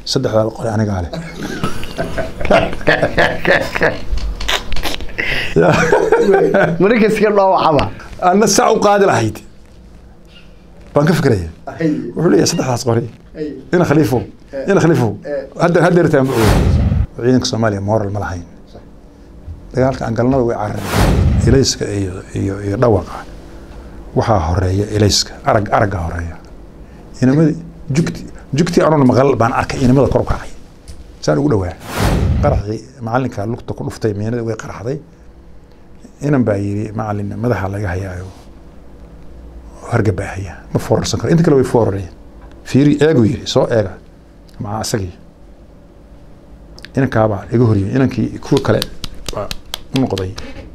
saddexdaada qore anigaa leh marka iska dhaawacaba anna saa u qaadi lahayd baan ka fikraya wuxuu leeyahay saddexdaas qori ina khaliifow ina khaliifow hadda haddeertaan ma oga ciidanka soomaaliya moral ma lahayn dagaalka aan galnaba way carareen ilayska iyo iyo iyo dhawaqa waxaa horeeya ilayska arag aragga horeeya inamadi jugti jugtii anuun maqal baan arkay inamada kor u kacay saan ugu dhawaa qaraxii macalinka lugta ku dhuftay meenada way qaraxday inan baa yidhi macalin madaxa laga hayaayo hargabaahaya ma foorarsan karo inta kale way foorareen fiiri eegu yidhi soo eega maca isagii inankaabaa iga horyimi inankii kuwa kale baa u noqday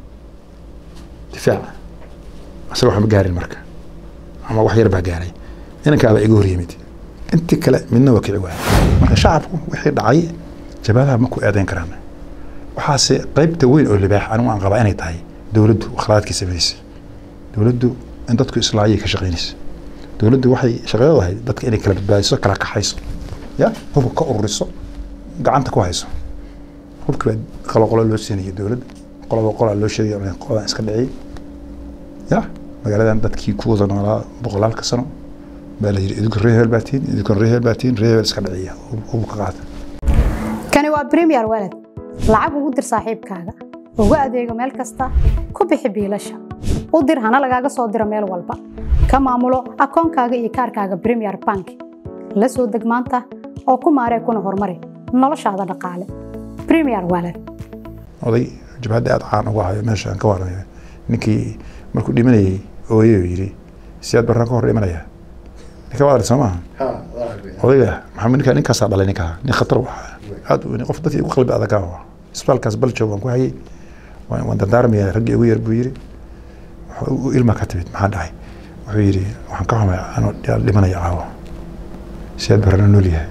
difaaca isaga waxba gaarin marka ama wax yar baa gaaray inankaabaa iga horyimid intii kale midna waa kici waaya marka shacabku wixii dhacay jabadaha ma ku eedeyn karaan waxaase qaybta weyn oo libaax anigu aan qabaa inay tahay dowladdu akhlaaqadkii samaynaysa dowladdu in dadku islaayay ka shaqaynaysa dowladdu waxay shaqadeedu ahayd dadka inay kala badbaadiso kala kaxayso ya hubka ka ururiso gacanta ku hayso hubki baa qolo qolo loo siinaya dowladda qoloba qolaa loo sheegaya qoladan iska dhiciyay ya magaaladan dadkii ku wada noolaa boqolaalka sano baa la yidhi idinku reer hebel baa tihin idinku reer hebel baa tihin reer hebel iska dhiciya hubka qaata kani waa premier walad lacag ugu dir saaxiibkaaga ugu adeego meel kasta ku bixi biilasha u dir hana lagaaga soo diro meel walba ka maamulo akoonkaaga iyo kaarkaaga premier bank la soo deg maanta oo ku maaree kuna horumari noloshaada dhaqaale premier walad oday jabhadda aada caan uga hayo meeshaan ka waramayo ninkii markuu dhimanayay ooye yidhi siyaad baraan ka hor dhimanaya ninka waad arag soo maaha odayga maxamed ninka ninkaasaa dhalay ninkaa nin khatar waxa aad qof dadkii ugu qalbi adagaa waa isbitaalkaas baljoog waan ku hayay waan dardaarmaya raggii ugu yar buu yidhi ilma ka timid maxaa dhacay wuxuu yidhi waxaan ka xumay anoo dhimanaya caawo siyaad barana nool yahay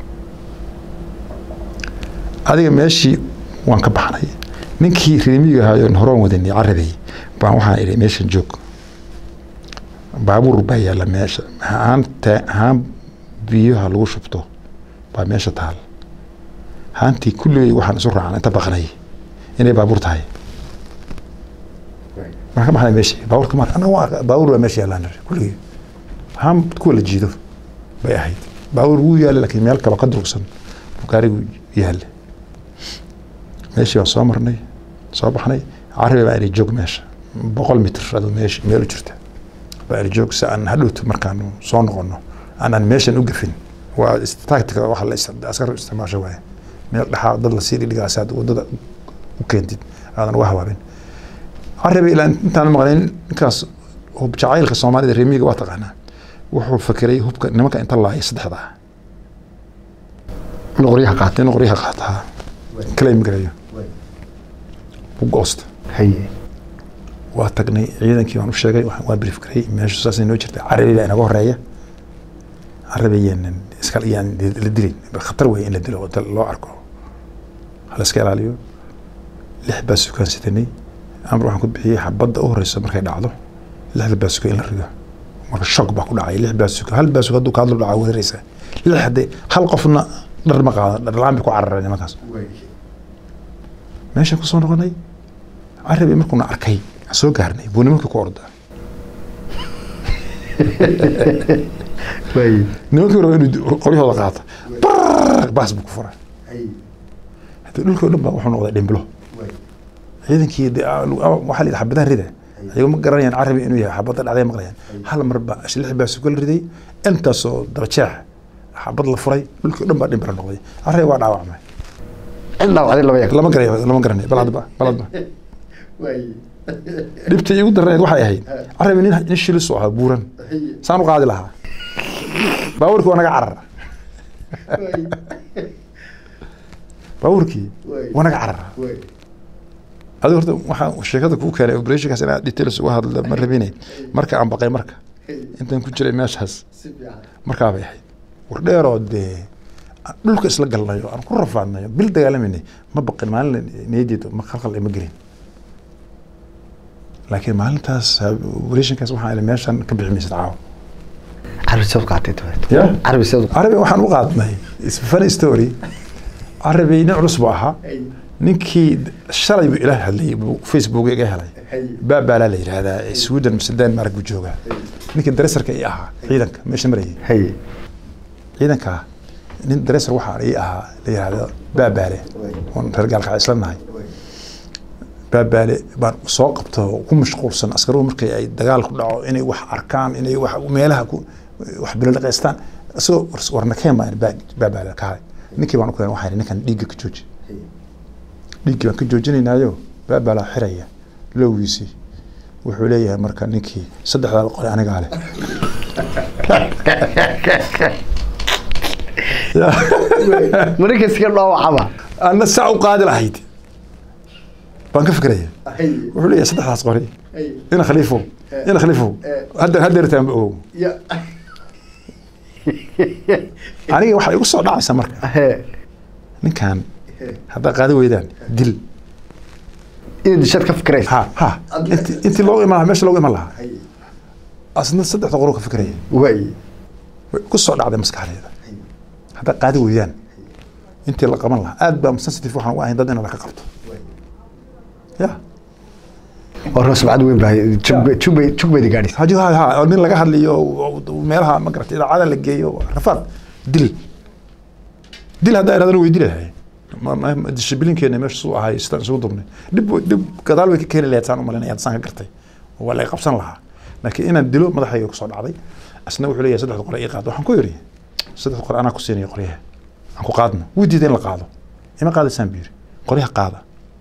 adiga meeshii waan ka baxnay ninkii reemiga ahaayo horoon wadanay carabay baan waxaan idhi meeshan joog baabuur baa yaalla meesha haan haan biyaha lagu shubto baa meesha taal haantii kulligay waxaan isu raacan inta baqnay inay baabuur tahay marka maxay meeshii baabuurka mar anaga waa baabuur baa meesha yaallaan kulligay haan kuwa la jiido bay ahayd baabuur wuu yaallay laakiin meel kale ka durugsan gaarigu yaallay meeshii waan soo marnay soo baxnay carabi baa inay joog meesha boqol mitr aduu meesha meel u jirta baa inay joog si aan hadhowto markaan soo noqono aanan meeshan u gafin waa tactica waxa la askar isticmaasho waaye meel dhexaa dad la sii dhigaasaad aad wadada u keentid aadan uga habaabin carabi ilaa intaan maqlayn ninkaas jacaylka soomaalida reemiga waa taqaanaa wuxuu fakeray hubka nimanka inta laaya saddexda in qoryaha qaata in qoryaha qaataa kala imigarayo u goosta haye waa tagnay ciidankii waan u sheegay waa brief garay meeshu saasay noo jirtay carabi baa inaga horeeya carabi yaanan iska yaan la dilin khatar weeye in la dilo oo loo arko hala iska ilaaliyo lix baa sukaan sitanay amar waxaan ku bixiyey xabadda u horeysa markay dhacdo lixda baa suka in la rido marka shock baa ku dhacay lix baa suka hal baa suka hadduu kaadlo dhaca weeraraysa lix haddee hal qofna dhar ma qaado dhar la-aan bay ku carareen nimankaas meeshaan kusoo noqonay carabi markuuna arkay soo gaarnay buu nimankii ku ordaa nimankii raba inuu qoryahooda qaata baas buu ku furay hadii dhulkii o dhan baa wuxuu noqday dhimbilo ciidankii waxaa la yidhi xabadaha rida ayago ma garanayaan carabi inuu yahay xabadda dhacday maqlayaan hal mar baa lix baa suka la riday intaasoo dabajeex xabad la furay dhulkii o dhan baa dhimbilo noqday carabi waa dhaawacmay cid dhaawacday lama yaqaan lama garanay lama garanay bal hadba bal hadba dhibta igu darneed waxay ahayd carabi nin nin shilis oo ahaa buuran saan u qaadi lahaa baabuurkii waa naga carara baabuurkii waa naga carara adiga horta waxaa sheekada kuu keenay operationkaas inaad details uga hadla ma rabine marka aan baqay marka intaan ku jiray meeshaas markaa bay ahayd war dheeroo dee dhulka isla galnayo aan ku rafaadnayo bil dagaalamayna ma baqin maalin niyaddeeda ma khalkhal ima gelin laakiin maalintaas operationkaas waxaa ila meeshan ka bixi maysid caawa carabi seed u qaatay tabaret ya carabi seed u carabi waxaan u qaadnay is funny story carabi nin culus buu ahaa ninkii shalay buu ila hadlayay buu facebook iga helay baabaalaa la yidhaahdaa ee sweden mise denmark buu joogaa ninkii daresarka ii ahaa ciidanka meesha marayay hay ciidanka nin daresar waxaa ii ahaa la yidhaahdo baabaale oon reer gaalka isla nahay baabaale baan soo qabto oo ku mashquulsan askaruhu markii ay dagaal ku dhaco inay wax arkaan inay wax meelaha ku wax bilolaqaystaan isagoo war- warnakeen baan baa- baabaale ka haday ninkii baan u keen waxaan idhi ninkan dhiigga ka jooji dhiiggii baan ka joojinaynaayo baabaalaa xiraya lowgiisii wuxuu leeyahay marka ninkii saddexdaa qore anigaa leh maraykanka iska dhaawacaba anna saa u qaadi lahayd baan ka fikraya wuxuu leeyahay saddexdaas qori ina khaliifow ina khaliifow hadda haddeertaan ba ogow aniga waxaa igu soo dhacaysa marka He. ninkan haddaa qaadi weydaan dil inaad dishaad ka fikraysa ha ha inti intii loogu iman lahaa meesha loogu iman lahaa asna saddexda qoro ka fikraya waay way ku soo dhacday maskaxdayda haddaa qaadi weydaan intii la qaban lahaa aad baa sensitive waxaan u ahayn dad in laka qabto ya oo roo subcad weyn baa jug- jug- jug bayda gaadhaysa haji ha ha oo nin laga hadlayo oo- oo meelaha ma garata idaacada la geeyo rafaad dil dil haddaa iradana way dilahay dishibilinkeena meesha suu ahay sidaan isugu dubnay dhib dhib gadaal way ka keeni lahayd saan u malinaya saan ka gartay oo waa laga qabsan lahaa laakiin inaan dilo madaxayga kusoo dhacday asna wuxuu leeyahay saddexda qore ii qaado waxaan ku yidhi saddexda qore anaa ku siinaya qoryaha aan ku qaadno wuu diiday in la qaado ima qaadaysaan buu yidhi qoryaha qaada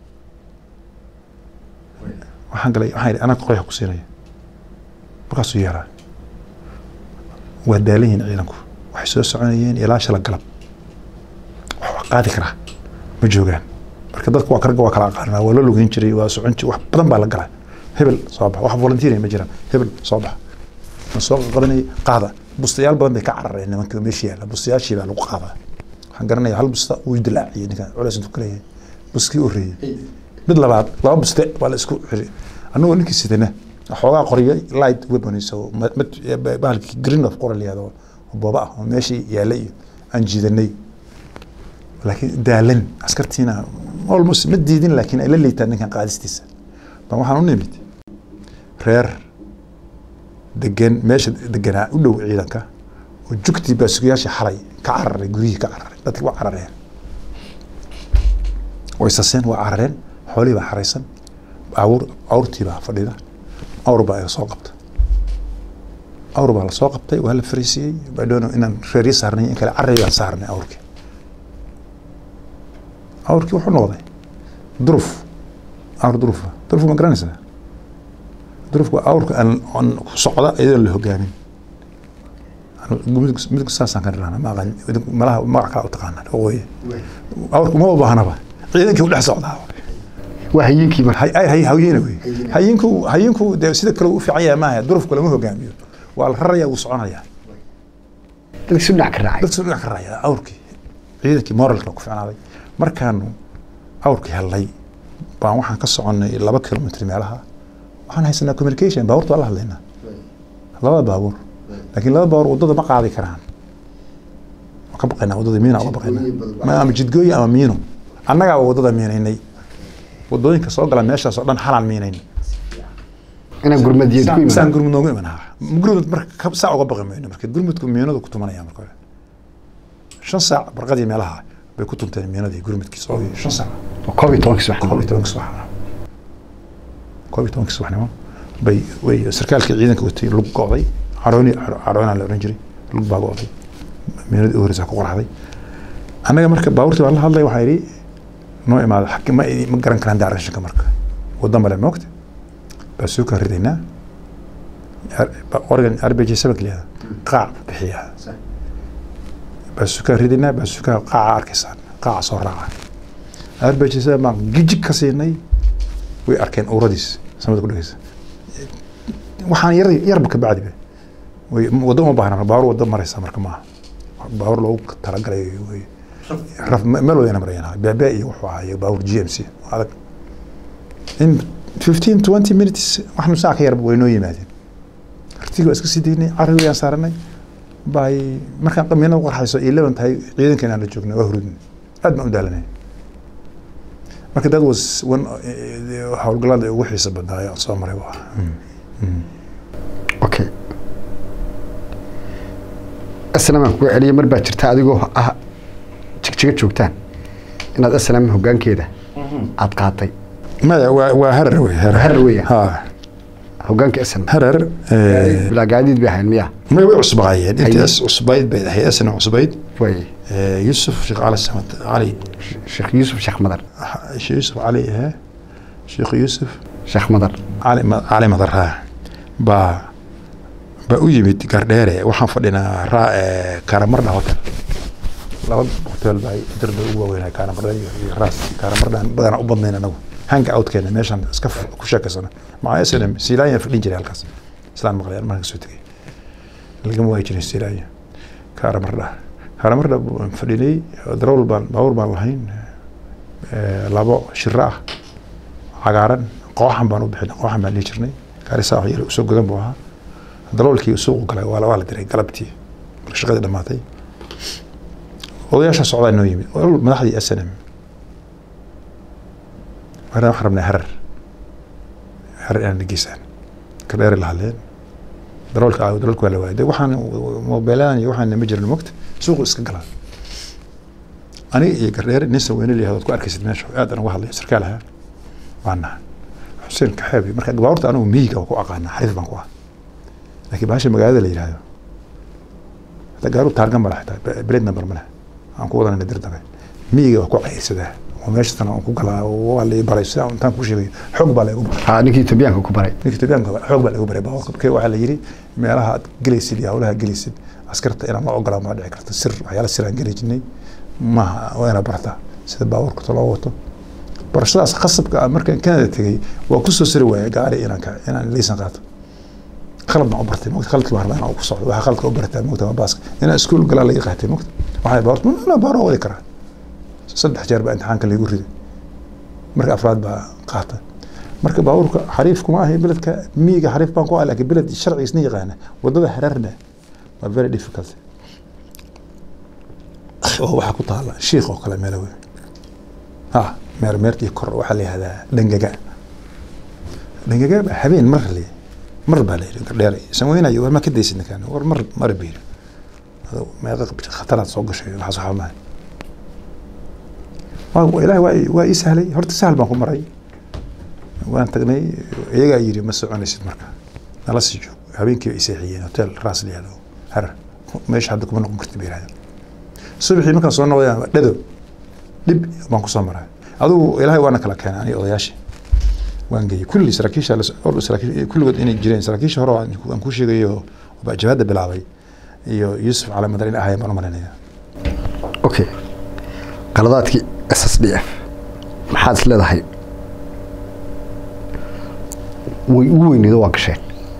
waxaan galay waxaan yidhi anaa qoryaha ku siinaya markaasuu yeeraa waa daalan yihiin ciidanku waxay soo soconayeen ilaa shala galab wax wax qaadi karaa ma joogaan marka dadku waa karga waa kala aqaanaa waa la lugeyn jiray waa socon jiray wax badan baa la galaa hebel soo bax wax volunteering ma jiraan hebel soo bax ma soo qabanayay qaada bustayaal badan bay ka carareen nimanka meesha yaalla bustayaashii baa lagu qaadaa waxaan garanayaa hal busta uu dilaaciyay ninkan culays intuu ka leeyahay buskii u reeyay mid labaad laba buste waa la isku xiri annagoo ninkii sidana xoogaa qoryo light weapons oo ma- mid- bahalkii green of qoral yahdo oo booba ah oo meeshii yaallay iyo aan jiidanay laakiin daalan askartiina almost ma diidin laakiin ay la liitaan ninkan qaadistiisa baan waxaan u nimid reer degan meesha deganaa u dhow ciidanka oo jugtii baasugayaashii xalay ka cararay guryihii ka cararay dadkii waa carareen way saseen waa carareen xoolihii baa xaraysan awr awrtii baa fadhida awr baa iga soo qabta awr baa la soo qabtay waa la fariisiiyey badhoono inaan reeryo saarnay in kale carray baan saarnay awrkii awrkii wuxuu noqday duruf awr durufa duruf ma garanaysaa durufku waa awrka aan aan ku socda iyadoon la hogaamin midku midku saasaan ka dhirana ma aqaan idinku malaha magac kala u taqaanaan waqooyi awrku ma u baahnaba ciidankii u dhex socdaa waa hayiinkii marka hay ay hay hawyena wey hayinku hayinku dee sida kale uu u fiican yahay maaha durufku lama hogaamiyo waa la raraya wuu soconaya dadka si dhinac ka raacay dadka dhinac ka raaya awrkii ciidankii moralka ku fiicnaaday markaanu awrkii hellay baan waxaan ka soconnay laba kilomitr meelaha waxaan haysanaa communication baabuurta waa la hadlaynaa labada baabuur laakiin laba baabuur waddada ma qaadi karaan waan ka baqaynaa waddada miina uga baqaynaa Ma- ama jidgooyi ama miino annagaa waddada miinaynay waddooyinka soo gala meeshaas oo dhan xalaan miinayn inaan gurmadiyeed ku saan imaan gurmud noogu imanaha gurmud marka ka- saa uga baqi mayno marka gurmudku miinadu ku tumanaya marka hore shan saac barqadii meelaha bay ku tunteen miinadii gurmudkii soo shan saac koob iyo tobankii subax koob iyo tobanka subaxnimo koob iyo tobanka subaxnimo bay way sarkaalkii ciidanka watay lug go'day carooni caroonaa la oran jiray lug baa go'day miinadii u horeysaa ku qoraxday annaga marka baabuurtii baan la hadlay waxaa yidhi noo imaada xaki ma ma garan karaan daarashanka marka waddan bale moogta baa soo kaa ridaynaa oregon rbj sabak leeda qaac bixiyaa baa soo kaa ridaynaa baa soo kaa qaaca arkaysaan qaaca soo raaca rbj sabak baan gijig ka siinay way arkeen uuradiis samada ku dhegeysa waxaan yar yarba ka bacdiba way waddo uma baahna baabuur waddo maraysa marka maaha baabuur loogu talagalay wey raf meel wadayna marayaan beebe iyo wuxuu ahaa iyo baabuur g m c adag in fifteen twenty minutes wax nus saac ka yarba way noo yimaadeen artiga waa iska sii daynay carri wayaan saaranay bay markaan qamiinada qorxayso iyo leban tahay ciidanka inaan la joogna waa hurudin aad baan u daalanay marka that was one eh, howlgallada ugu xiisa badnaa aan soo maray buu ahaa okay aslam aan kuga celiyay mar baa jirta adigoo ah jigjiga joogtaan inaad aslam hoggaankeeda aad qaatay maya waa waa harar wey harar Harar weeye. ha hoggaanka aslam harar eh, bilaa gaadiid bay ahayn miya may way cusbaayeen Haye. intaas cusbayd bay ahayd asna cusbayd way Eh, yusuf sheekh cali samad cali sheekh yuusuf sheekh madar sheekh yusuf cali eh sheekh yusuf sheekh madar cali Ma- cali madarraa baa baa u yimid gardheere waxaan fadhinaa raa eh, karamardha hotel laba hotel baa darda ugu waaweynaa karamardha iyo iyo raas karamardhaan badanaa u badnayn anagu hanga outkeena meeshaan iska f- ku sheekaysano maca snm siilaanya fadhin jiray halkaas islaan maqlayaan markaan kasoo tegay lagama waayi jirin siilaanya karamardha karamardha baan fadhinay darowl baan baabuur baan lahayn eh, labo shiro ah cagaaran qooxan baan u bixinay qooxan baan dhihi jirnay gaarisaa wax yar usoo godan buu ahaa daloolkii suuqu galay waa la waa la diray galabtii marka shaqadii dhammaatay odayaasha socdaa noo yimid olol madaxdii s n m marna waxaan rabnay harar harar inaan dhageysaan ka dheeri la hadleen daloolka aawo daloolka waa la waayay de waxaan mobiiladan iyo waxaan ma jirin mogta suuqu iska galaa aniga iyo gardheere nin saweyne layahdo ad ku arkaysid meesha aad aan uga hadlayo sarkaal ahaa waa nahay xuseen kaxeebi marka baabuurta anigu miyiga waa ku aqaana xariif baan ku ah laakiin bahasha magaalada la yidhaahdo hadda gaaru taargan ma laha xitaa blade number ma leh aan ku wadanayna dirdabe miyiga waa ku cayirsadaa oo meeshatan aan ku galaa waa la ii baray sidaa intaan ku sheegayo xoog baa la igu baray ha ninkii etoobiyaanka ku baray ninka Itoobiyaanka xoog baa lagu baray baabuurka marka waxaa la yiri meelaha aad gelaysid iyo hawlaha gelaysid askarta inaan la ogolaa ma dhici karto sir waxyaala sir aan geli jirnay maaha waa inaad bartaa sida baabuurka loo wato barashadaas khasabka ah markaan Canada tegay waa ku soo siri waayay gaari inaan ka inaan liisan qaato qalab baan u bartay mogta qaladkii baan rabaa inaan ku socdo waxaa qaladka u bartaa mogta ma baaska inaan iskuul galaa laga qaatay mogta waxay baabuurta ma baaro wadi karaa saddex jeer baa imtixaanka lagu riday marka afraad baa qaata marka baabuurka xariif kuma ahay beledka miyiga xariif baan ku ah laakiin beled sharcigiisna yaqaana wadada hararna waa very difficult oo waxaa ku taala shiikh oo kale meelo weyn ha meer meertii kor waxaa la yihahdaa dhangaga dhangaga baa habeen mar le mar baa la yidhi gardheer sameynayo war ma ka daysid ninkaan war mar mara biir meeqa khataraad soo gashay waxaas waxaa mahay waa ilaahay waa ii- waa ii sahlay horta sahal baan ku maray waan tagnay iyagaa yidhi ma soconaysid marka nala sii joog habeenkii bay seexiyeen hotel raas la yihahdo harar meesha hadda kuma noqon karti bay yidhahdeen subaxii markaan soo noqday dhado dhib baan kusoo maray adigu ilaahay waana kala keenay aniga odayaashii waan geeyey kulli saraakiisha la- or saraakiish kulligood inay jireen saraakiisha hore oo aan ku- aan ku sheegayo oo jabaadda bilaabay iyo yuusuf cali madar in ahaayeen baan u malaynaya okay qaladaadkii s s d f maxaad is leedahay way ugu weyneedo waa gasheen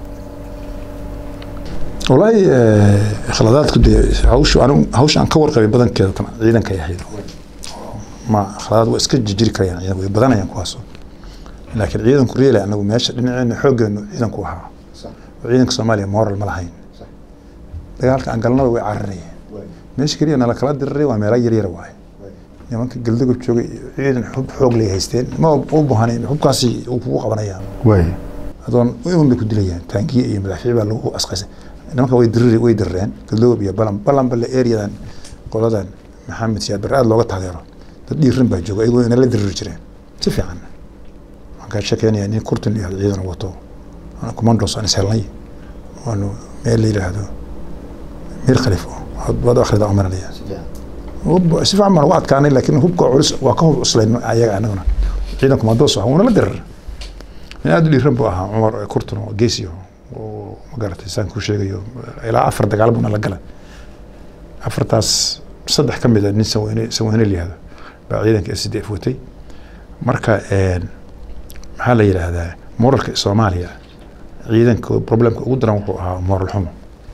والله خلادات كده هوش انا هوش ان كور قبي بدن كده طبعا ciidan ka yahay ma khalaad waa iska jijiri karayaan ciidan way badanayaan kuwaas laakiin ciidan ku reelay anagu meesha dhinaceena xoogeenu ciidan ku ahaa ciidanka Soomaaliya moral ma lahayn dagaalka aan galnaba way cararayeen meesha kaliya nala kala diriray waa meelo yar yar waay nimanka galdagob joogay ciidan xub xoog lay haysteen ma u baahnayn xubkaasi uu kugu qabanayaan waay adoon un bay ku dilayaan taangiye iyo madaafiic baa lagu asqaysay nimanka way diriri way dirireen galoob iyo balan balan bale areadan qoladan maxamed siyaad bare aad looga taageero dad dhiirin baa jooga iyagoo inala diriri jireen si fiican waxaan kaa sheekeynaya nin kurtin iyo ciidan wato commandos aan ishelnay waanu meel la yidhaahdo mir khalifo waad akhrida umaranaya si fiican baan uga adkaanay laakiin hubka culus waa ka hub cuslayn ayaga anaguna ciidan commandos ah wuuna la dirir nin aada u dhiiran buu ahaa cumar kurtun oo geesiyo oo magaratay saan ku sheegayo ilaa afar dagaal buuna la gala afartaas saddex ka mid a nin saweyne saweyne layihahdo baa ciidanka s d f watay marka maxaa la yidhaahdaa moralka soomaaliya ciidanka problemka ugu daran wuxuu ahaa moral xumo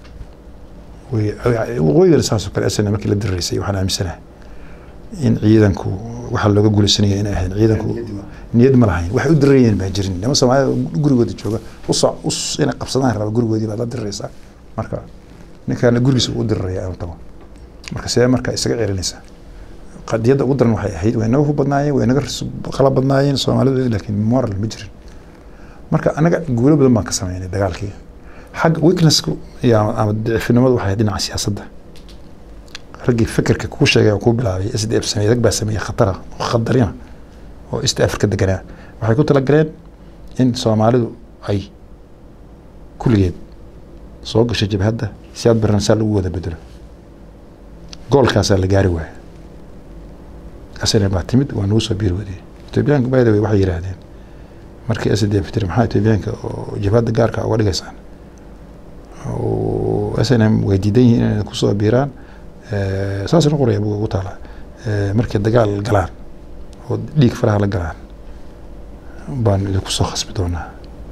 waqooyigana saasoo kale asana markii la diraysay waxaan aaminsanahay in ciidanku waxaa looga guulaysanaya inay ahayn ciidanku niyad ma lahayn waxay u dirayeen baa jirin niman soomaalida gurigooda jooga usoc us inay qabsadaan raba gurigoodii baad la diraysaa marka ninkaana gurigiisa u diraraya inuu tago marka see marka isaga celinaysaa qadiyadda ugu daran waxay ahayd way naga hub badnaayeen way naga qala badnaayeen soomaalidu laakiin moral ma jirin marka anaga guulo badan baan ka sameynay dagaalkii xagga weaknessku iyo ama- ama daciifnimadu waxay ahayd dhinaca siyaasadda raggii fikirka kuu sheegay oo kuu bilaabay s d f sameeyey rag baa sameeyey khatara oo khatarina oo east africa deganaa waxay ku talagaleen in soomaalidu ay kulligeed soo gashay jabhadda si aad barnasaa lagu wada bedelo goolkaasaa la gaari waaya asana baa timid waa nagu soo biir wadiyey etoobiyaanka by the way waxay yidhaahdeen markii s d f tiri maxaa etoobiyaanka oo jabhadda gaarka uga dhigaysaan oo s n m way diidan yihiin inay kusoo biiraan Eh, saasna qoraya buu ugu taala Eh, markay dagaal galaan oo dhiig faraha la galaan baan idinku soo khasbi doonaa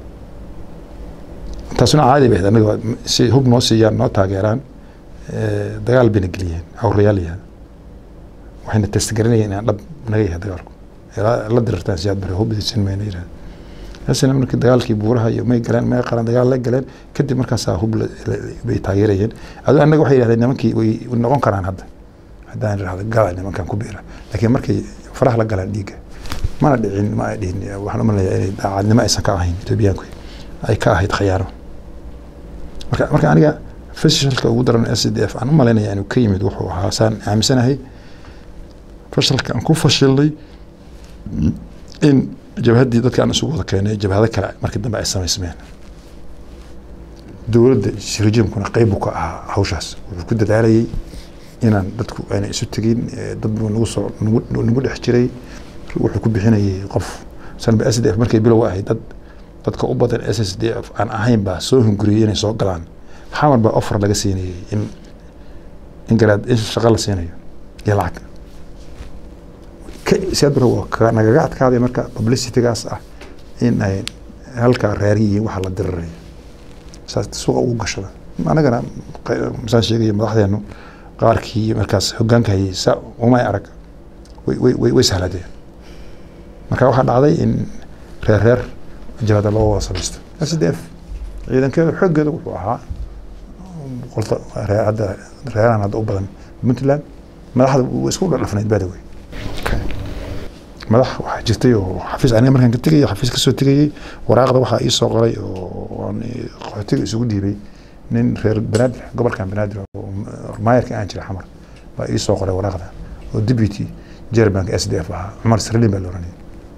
taasuna caadi bay ahayd annaga waa- si hub noo siiyaan noo taageeraan eh, dagaal bayna geliyeen awrayaal yahay waxayna testgaranayeen inaan dhab naga yahay dagaalku ilaa la dirirtaan siyaad bare hub idinsin mayna yidhahda hasana markii dagaalkii buuraha iyo may galeen may qaran dagaal la galeen kadib markaasaa hub la- la- bay taageerayeen aduu annaga waxay yidhahdeen nimankii way noqon karaan hadda haddaan idhahdo gala nimankan ku biira laakiin markay faraha la galaan dhiigga mana dhicin ma ay dhihin waxaan u malaya inay daacadnimo aysan ka ahayn etoobiyaanku ay ka ahayd khayaano marka marka aniga fashalka ugu daran s d f aan u malaynaya inuu ka yimid wuxuu ahaa saan aaminsanahay fashalka aan ku fashilnay in jabhaddii dadka aan isugu wada keenay jabhado kale markii dambe ay samaysmeen dowladda rejimkuna qeyb buu ka ahaa hawshaas wuxuu ku dadaalayay inaan dadku ayna isu tegin eh, dad buu nagu soo nagu nagu dhex jiray wuxuu ku bixinayay qof sanba s d f markay bilow ahayd dad dadka u badan s s d f aan ahayn baa soo hunguriyey inay soo galaan xamar baa offer laga siinayay in in garaad in shaqo la siinayo iyo lacag siadbaro waa ka- nagaga adkaaday marka publicitygaas ah in ay halkaa raari yihiin waxa la dirirayo saas suuqa ugu gashada anagana q- masaan sheegaya madaxdeenu qaarkii markaas hogaanka hayay sa umay arag way way way way sahladeen marka waxaa dhacday in reer reer jabhada loo wada samaysto s d f ciidankeeda xooggeeda wuxuu ahaa qolta reer hadda reerahan hadda u badan puntland madaxda way isku dhafnayd baa wey madax waxaa jirtay oo xafiis aniga markaan ka tegayay xafiis kasoo tegayay waraaqda waxaa ii soo qoray oo aan qaxootiga isugu dhiibay nin reer banaadir gobolkan banaadir oo maayarka aan jira xamar baa ii soo qoray waraaqda oo deputy jerbanka s d f ahaa cumar sirlin baa la oranayay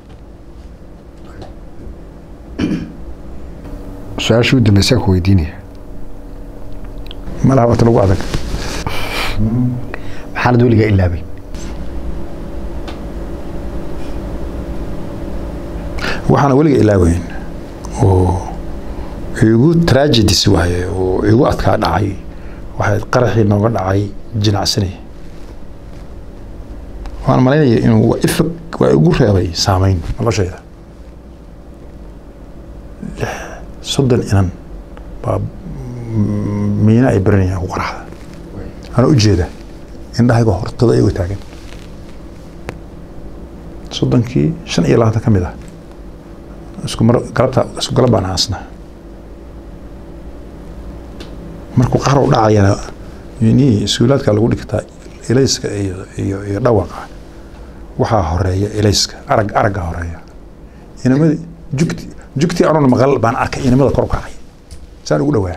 su-aashii u dambeysaan ku weydiinaya malaha wata lagu adag maxaanad weligaa ilaabay waxaana weliga ilaaweyn oo igu tragedies waaye oo igu adkaa dhacay waxay qaraxii nooga dhacay jinacsani waan malaynaya inuu waa ifag waa igu reebay saameyn noloshayda lix soddon inan baa mm, miina ay baranayaan ku qaraxda anaa ujeeda indhahayga hortada iyago taagan soddonkii shan iyo labaatan ka mid ah isku mar galabta isku galab baan aasna markuu qaxar u dhacayana ni suulaadka lagu dhigtaa ilayska iyo iyo iyo dhawaqa waxaa horeeya ilayska arag aragga horeeya inamadi jugti jugti anoon maqal baan arkay inamada kor u kacay saan ugu dhawaa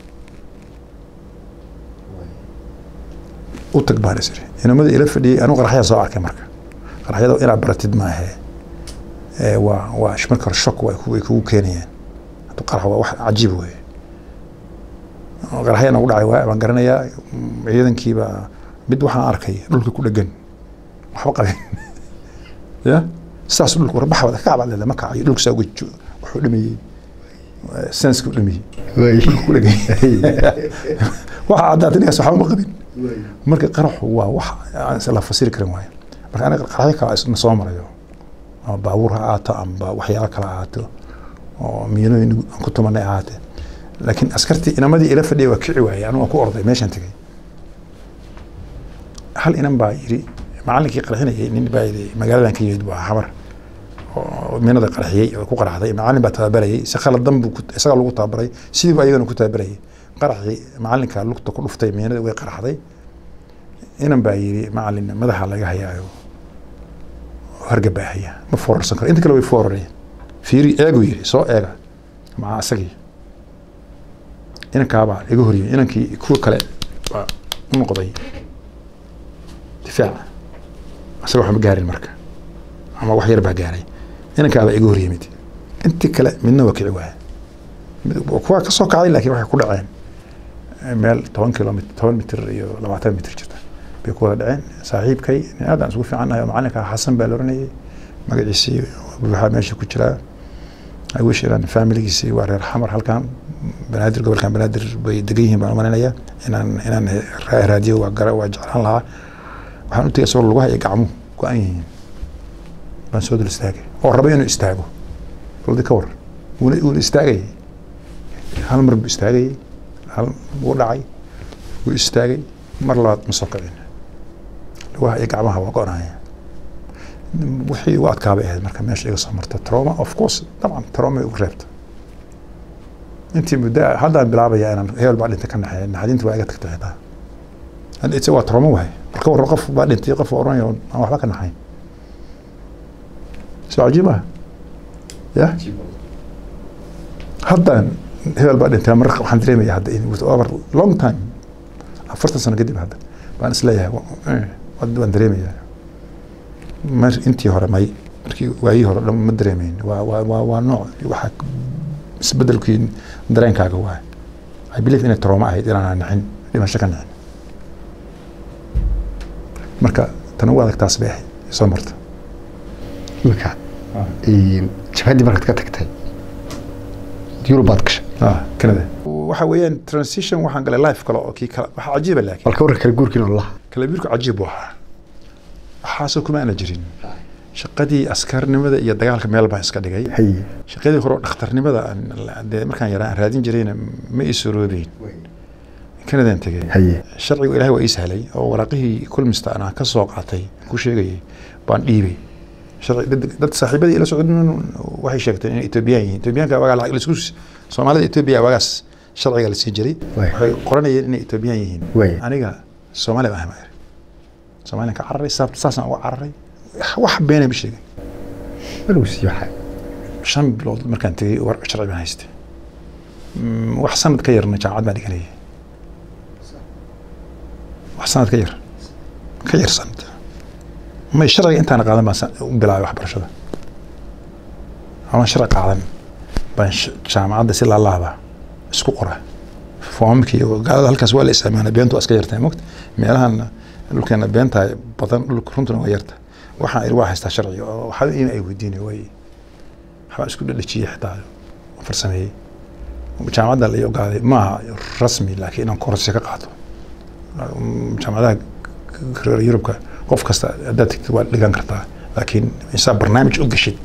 u tag baan isiri inamada ila fadhiyay anu qaraxyaa soo arkay marka qaraxyada inaad baratid maahe ee waa waa sh- marka hore shock way ku- way kugu keenayaan hadda qarax waa wax cajiib weeye qaraxya nagu dhacay waa baan garanayaa mm, ciidankiiba mid waxaan arkay dhulka ku dhegan waxba qabin ya saas dhulka warbaxa wada kacbad leeda ma kacayo dhulka saa uga jo- wuxuu dhameeyey senska u dhameeyey ku dhegan waxa caddaatay ninkaas waxba ma qabin marka qaraxu waa wax aan la fasiri karin waayo marka aniga qaraxyo kale na soo marayo ama baabuur ha ahaato amba waxyaalo kale ha ahaato oo miinooyin aan ku tumanay ha ahaatee laakiin askartii inamadii ila fadhiya waa kici waayey anigu waan ku orday meeshaan tegay hal inan baa yidhi macallinkii qarxinayay nin baa yidhi magaaladan ka yimid waa xamar oo miinada qarxiyey oo ku qarxday macallin baa tababarayay si khaladan buu ku- isaga lagu tababaray sidii baa iyagana ku tababarayay qaraxii macalinka lugta ku dhuftay miinada way qaraxday inan baa yidhi macalin madaxa laga hayaayo hargabaa haya ma foorarsan karo inta kale way foorareen fiiri eegu yidhi soo eega maca isagii inankaabaa iga horyimid inankii kuwa kale baa u noqday difaaca isaga waxba gaarin marka ama wax yar baa gaaray inankaabaa iga horyimid intii kale midna waa kici waaya kuwa ka soo kacday laakiin waxay ku dhaceen meel toban kilomitr toban mitir iyo labaatan mitir jirta bay ku wada dhaceen saaxiibkay nin aad aan isugu fiicannahay oo macalinka xasan baa la oranayay magaciisii waxaa meesha ku jiraa I wish inaan familigiisii waa reer xamar halkan banaadir gobolkan banaadir bay degan yihiin baan umalaynayaa inaan inaan raadiyo waa gara waa jeclaan lahaa waxaan u tegay isagoo lugaha iyo gacmuhu go-an yihiin baan soo dul istaagay oo raba inuu istaago baldi ka war wuuna wuuna istaagayay hal mar buu istaagayay hal wuu dhacay wuu istaagay mar labaad ma soo kicin lugaha iyo gacmaha waa go-anaya wixii u adkaabay ahayd marka meesha iga soo marta trauma of course dabcan trauma ugu reebta intii muddo haddaan bilaabaya inaan hebel baa dhintay ka naxeeya naxdinta waa iga tagtay xitaa hadda waa trauma wahay marka warra qof baa dhintay qof oranaya aan waxba ka naxayn soo cajiib ah ya haddaan hebel baa dhintay mar waxaan dareemaya hadda in with over long time afartan sano kadib hadda baan isleeyahay waan dareemaya mar intii hore may markii waayii hore dhan ma dareemeyn waa waa waa waa nooc waxaa isbedelkii dareenkaaga waay I believe inay trauma ahayd inaan nixin dhimasho ka nixin marka tana u adag taas bay ahayd soo marta imika jabhaddii markaad ka tagtay yurub baad gashay ah canada waxa weeyaan transition waxaan galay life kale oo kii kale waxa cajiiba laakiin balka warka kale guurkiina olaha kala biirku cajiib buu ahaa waxaasoo kuma ana jirin shaqadii askarnimada iyo dagaalka meel baan iska dhigay haye shaqadii hore oo dhakhtarnimada aan dee markaan yaraa aan raadin jirayna ma ii suroobeyn kanadaan tegay haye sharcigu ilaahay waa ii sahlay oo waraaqihii kulmista aan ka soo qaatay ku sheegayay baan dhiibay sharci dad- dad saaxiibadii ila socdeen waxay sheegteen inay etoobiyaan yihiin etoobiyaanka wagaa lacag laisku soomaalida etoobiya waagaas sharciga la siin jiray Waay. waxay qoranayeen inay etoobiyaan yihiin Waay. aniga soomaali baan ahay soomaaliyan ka cararay sababta saasaan uga cararay wax beenay ma sheegin maluu siiyo waxa shan bilood markaan tegay war sharci baan haystay Mm, wax sanad ka yarna jaamacad baan dhiganayay wax sanad ka yar ka yar sanad may sharciga intaan qaadan baan sa- u bilaabay waxbarashada ama sharci qaadan baan sh- jaamacadda si laalaaba isku qora foomamkii oo gaalada halkaas waa la isticmaala beentu waa iska yartahay mogta meelahan dhulkeena beenta badan dhulka runtuna waa yarta waxaan iri waa haystaa sharciga oo waxaa in ay weydiinay way waxbaa isku dhadhajiyey xitaa farsameeyey jaamacadda la ii ogaaday maaha rasmi laakiin inaan korsi ka qaato jaamacadaha reer yurubka qof kasta haddaad tagtid waad dhigan kartaa laakiin insaa barnaamij u gashid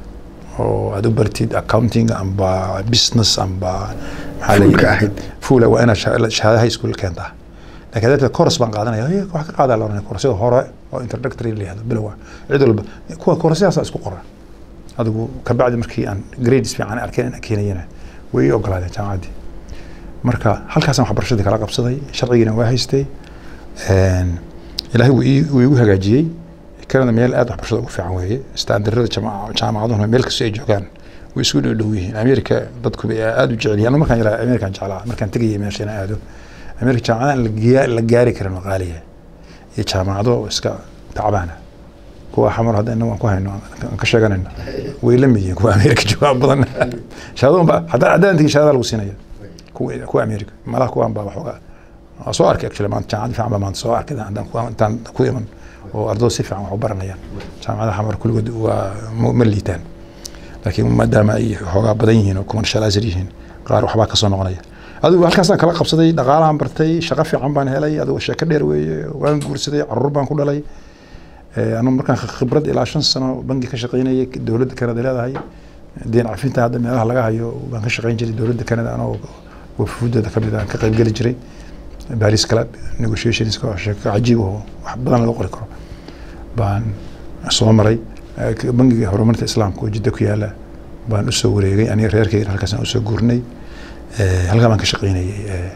oo aad u bartid accounting amba business amba maxaa la Fuulka yidhahdaa- ahayd. fuula waa inaad sha- shahaada high school keentaa laakiin haddaad course baan qaadanaya "Hey, wax ka qaadaa la oranaya koorsada hore oo introductory la yihahdo bilowa cid walba kuwa koorsadaasa isku qora adigu kabacdi markii aan grades fiican arkeen inaan keenayana way ii ogolaadeen jaamacaddii marka halkaasaan waxbarashadii kala qabsaday sharcigiina waa haystay Een, ilaahay wuu ii- wuu igu hagaajiyey kanada meel aad waxbarashada ugu fiican weeye standarada jaamacaduhuna meel kastoo ay joogaan way isku dhow dhow yihiin amerika dadku bay aad u jecel yihiin anu markaan yaraa amerikaan jeclaa markaan tegayay meesha inaan aado amerika jaamacadahan la giya- la gaari karin waa qaaliya iyo jaamacado iska tacbaana kuwa xamar hadda inagu aan ku hayno aan ka sheeganayno way la mid yihiin kuwa amerika jooga badan shahaadooyin ba haddaan haddaan tegin shahaada lagu siinaya kuwa kuwa amerika malaha kuwaan baa waxoogaa waa soo arkay actually maanta jaamacad fiican baa maanta soo arkay haddaan kuwa intaan ku iman oo ardaydu si fiican wax u baranayaan jaamacadaha xamar kulligood waa ma ma liitaan laakiin maadaama ay xoogaa badan yihiin oo commercializer yihiin qaar waxbaa kasoo noqonaya adigu halkaasaan kala qabsaday dhaqaalahan bartay shaqo fiican baan helay adigu sheeko dheer weeye waan guursaday caruur baan ku dhalay Eh, anu markaan khibrad ilaa shan sano bangi ka shaqaynayay dowladda kanada leedahay deen cafinta hadda meelaha laga hayo baan ka shaqayn jiray dowladda kanada anoo wafuudooda kamid aan ka qayb geli jiray baris club negotiations oo sheeko cajiib oo wax badan laga qori karo baan soo maray Eh, k- bangiga horumarinta islaamka oo jidda ku yaala baan usoo wareegay aniga reerkeyga halkaasaan usoo guurnay Eh, halkaa baan ka shaqaynayay eh,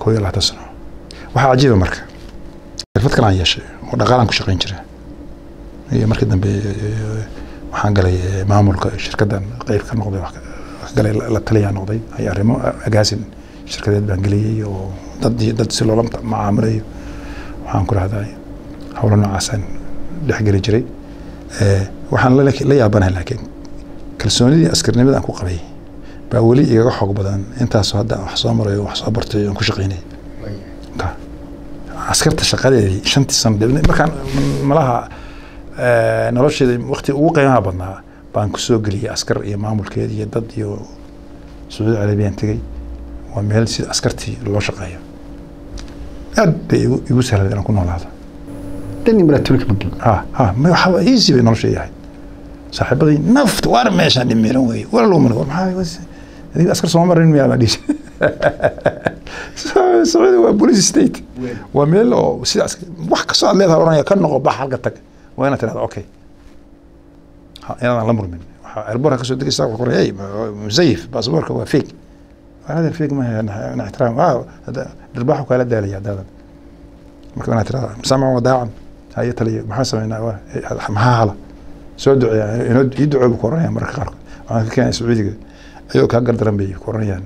koo iyo labaatan sano waxaa cajiiba marka xirfad kale aan yeeshay oo dhaqaalaan ku shaqayn jira iyo markii dambe waxaan galay maamulka shirkaddan qeyb ka noqday wax galay la taliyaan noqday ay arrimo agaasin shirkadeed baan geliyey oo dad dad si loola macaamilayo waxaan ku rahdaa howlo noocaasaan dhexgeli jiray waxaan la yaabanahay laakiin kalsoonidii askarnimada aan ku qabay baa weli igaga xoog badan intaasoo hadda wax soo marayo wax soo bartay aan ku shaqaynay askarta shaqadeedii shantii sano markaan malaha nolosheeda wakti ugu qiimaha badnaa baan ku soo geliyey askar iyo maamulkeed iyo dad iyo sacuudi carabiyaan tegey waa meel sida askartii loo shaqeeyo aad bay igu sahlad inaan ku noolaado dani maraatulka magi ha ha waxaa easy bay nolosha yahay saaxiibadii nafta waar meeshaan dhimiran wey war luman war maxaa adiga askar sooma marin miyaa baa dhihi sacuudi waa police state waa meel oo sida wax kastoo aad leedahay oranaya ka noqo bax halka tag waa inaad tirahda okay inaadan la murmin airborka kasoo degaysa wuxuu ku hey musayif baasaboorka waa fake هذا الفيك ما نحترم اه درباحه كالا دالي هذا marka inaad tirahda samcan wadaacan haye taliya maxaa sameynaa maxaa hala soo duceeya inoo ii ducooba ku oranayaan marka qaarkood waxaan ka keenay sacuudiga ayagoo kaa gardaran bay ku oranayaan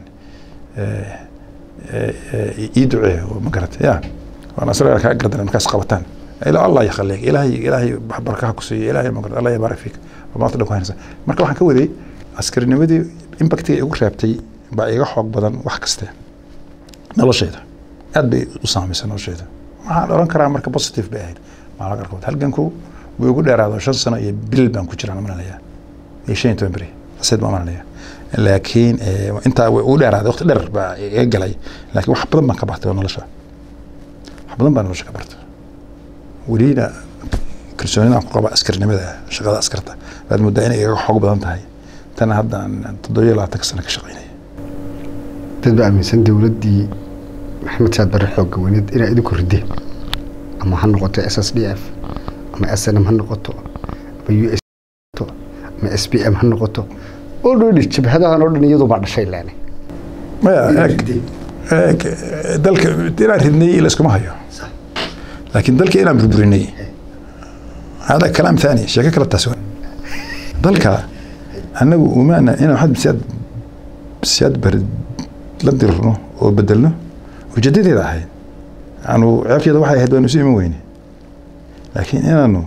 ii duceeya ma garata ya waan asaga kaa gardaran markaas qabataan ila allah yakhaliik ilaahay ilaahay barakaha ku siiyo ilaahay ma garata allah yabaarak fiik maanta dhan ku haynaysa marka waxaan ka waday askarinimadii impactiga igu reebtay baa iga xoog badan wax kaste nolosheeda aad bay u saamaysay nolosheeda waxaan oran karaa marka positive bay ahayd maalin qaarkood halganku wuu igu dheeraado shan sano iyo bil baan ku jiraan maranaya iyo shan iyo toban beri aseed baan maranaya laakiin intaa way ugu dheeraaday waqti dheer baa iga galay laakiin wax badan baan ka bartay oo nolosha wax badan baan nolosha ka bartay welina kalsoonida aan ku qaba askarnimada shaqada askarta baad moodaa inay iga xoog badan tahay tana hadda aan toddobiyo labaatanka sano ka shaqaynaya dad baa aaminsan dowladdii maxamed saad barre xoogga weyneed inaa idinku rideen ama ha noqoto s s d f ama s n m ha noqoto ama u s ama s b m ha noqoto oo dhoodhi jabhadahan oo dhan iyadu baa dhashay leene maya eeg dalka inaan ridnay layskuma hayo laakiin dalka inaan burburinay hada kalaam thani sheeko kale taas dalka annagu umaana inaan waxaad siyaad siyaad bar la dirno oo bedelno ujeedadeeda ahayd anu ceebteeda waxay ahayd waanu isu iman weyne laakiin inaanu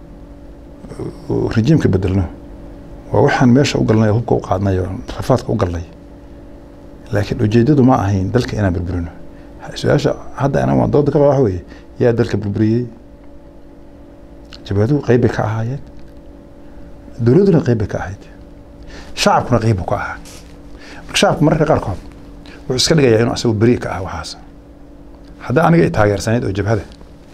rejiimka bedelno waa waxaan meesha u galnay oo hubka u qaadnay oo rafaadka u galnay laakiin ujeedadu ma ahayn dalka inaan burburino su-aasha hadda ana waan dooda ka qaba waxa weeye yaa dalka burburiyey jabhaduhu qeyb bay ka ahaayeen dowladduna qeyb bay ka ahayd shacabkuna qeyb buu ka ahaa marka shacabku mararka qaarkood wuxuu iska dhigayaa inuu asagu beri ka ah waxaas hadda aniga i taageersanayd oo jabhada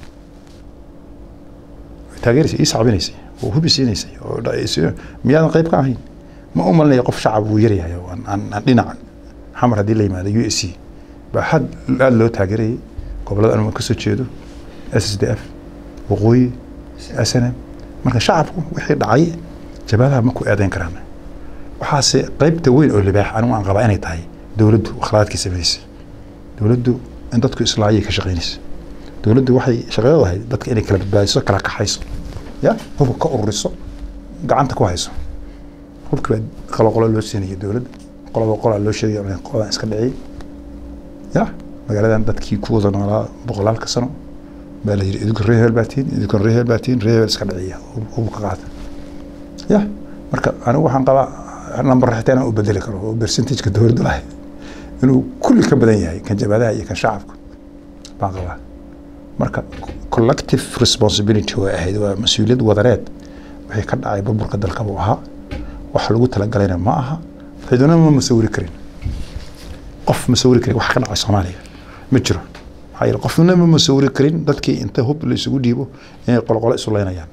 taageeraysay ii sacbinaysay oo hubi siinaysay oo miyaadan qeyb ka ahayn ma u malinaya qof shacab wuu yaryahay oo aan dhinac xamar haddii la yimaado u s c baa had aada loo taageerayay gobollada anu ka soo jeedo s s d f waqooyi s n m marka shacabku wixii dhacay jabhadaha ma ku eedeyn karaan waxaase qeybta weyn oo libaax anigu aan qabaa inay tahay dowladdu akhlaaqadkii samaysay dowladdu in dadku islaayay ka shaqaynaysa dowladdu waxay shaqadeedu ahayd dadka inay kala badbaadiso kala kaxayso ya hubka ka ururiso gacanta ku hayso hubka baa qolo qolo loo siinaya dowladda qolaba qolaa loo sheegaya qoladan iska dhiciyay ya magaaladan dadkii ku wada noolaa boqolaalka sano baa la yidhi idinku reer hebel baa tihin idinkuna reer hebel baa tihin reer hebel iska dhiciya hubka qaata ya marka anigu waxaan qabaa number xitaa inaan u bedeli karo oo percentageka dowladda lahayd inuu kulli ka badan yahay kan jabhadaha iyo kan shacabka baan qabaa marka collective responsibility way ahayd waa mas-uuliyad wadareed wixii ka dhacay burburka dalka buu ahaa wax lagu talagalayna ma aha ciduna ma masawiri karin qof masawiri karin wax ka dhacay soomaaliya ma jiro maxaa yeele qofna ma masawiri karin dadkii inta hub la isugu dhiibo inay qolqolo isu leynayaan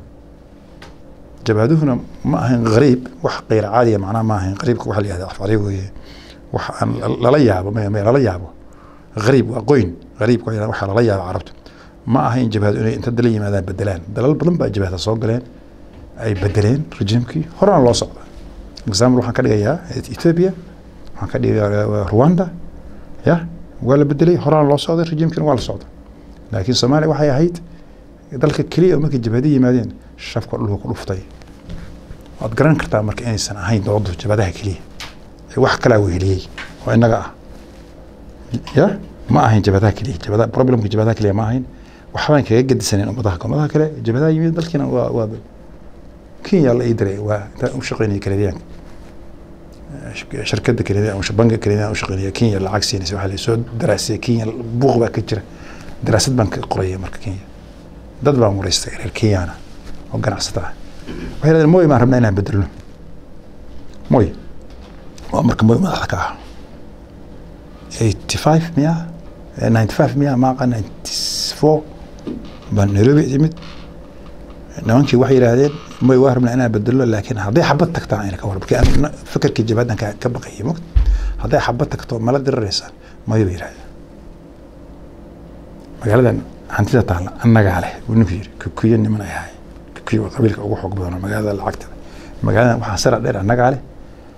jabhaduhuna ma ahayn qariib wax qeyr caadiya macnaha ma ahayn qariibka waxa la yihahda afcali weeye wax aan lala yaabo maya maya lala yaabo qariib waa qoyn qariibka waa waxa lala yaabo carabta ma ahayn jabhadu inay inta dala yimaadaan bedelaan dalal badan baa jabhada soo galeen ay bedeleen rejiimkii horena loo socda example waxaan ka dhigayaa ethiopia waxaan ka dhigayaa rwanda ya waa la bedelay horaan loo socday rejiimkina waa la socday laakiin soomaaliya waxay ahayd dalka keliya oo markay jabhada yimaadeen shafka dhulka ku dhuftay waad garan kartaa marka inaysan ahayn doodu jabhadaha keliya ee wax kalaa weheliyey oo innaga ah ya ma ahayn jabhadaha keliya jabhada problemka jabhadaha keliya ma ahayn waxbaan kaga gedisaneen ummadaha ummadaha kale jabhadaha yimid dalkiina waa waa kenya la ii diray waa intaan u shaqeynaya kanadiyaanka shirkadda kanadiya ama banka kanadiyan u shaqeynaya kenya lacag siinaysa waxaa la soo daraasay kenya buuq baa ka jira daraasad baan ka qoraya marka kenya dad baan wareystay reer kenyana oo ganacsata ah waxay yidhahdeen moy baan rabnaa inaan bedelno moy waa marka moy madaxda ka ah eighty five miya ninety five miya maaqa ninety four baan nairobi imid nimankii waxay yidhaahdeen moy waa rabnaa inaan bedelno laakiin hadday xabad tagtaan ayna ka war markii aan fikirkii jabaadan ka ka baqayay mogt hadday xabad tagto mala diriraysaan moy bay yidhahdeen magaaladan hantida taalla annagaa leh buu ninku yidhi kukuyo niman ay ahay kukuyo waa qabiilka ugu xoog badan oo magaalada lacagtada magaaladan waxaa sara dheer annagaa leh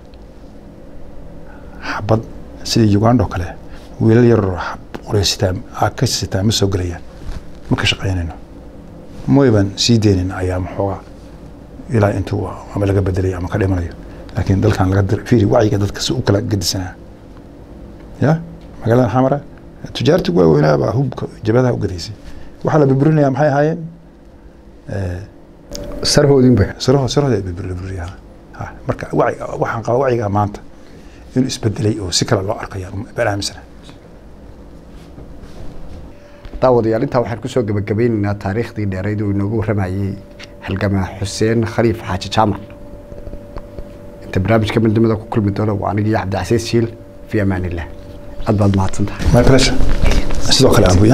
xabad sidii uganda oo kale wiilal yaroo qoreysitaa aa ka sitaa ma soo gelayaan ma ka shaqaynayno mooy baan sii deynin ayaa maxoogaa ilaa intuu ama laga bedelayo ama ka dhimanayo laakiin dalkan laga dir fiiri wacyiga dadka si u kala gedisanaa ya magaaladan xamara tujaarta waaweynaa baa hubka jabadaha u gadaysay waxaa la burburinayaa maxay ahaayeen sarhoodinba siraho sirahooda burburinayaa ha marka waci waxaan qabaa wacyiga maanta inuu isbedelay oo si kale loo arkaya baan aaminsana daawadayaal intaa waxaan kusoo gabagabeynaynaa taariikhdii dheerayd uu inoogu warramayey halgamaa xuseen khaliif xaaji jaamac inta barnaamijka midnimada ku kulmi doona waa anigii cabdicasiis shiil fi amaan illah aad baad mahadsan tahay my pleasure sidoo kale abuya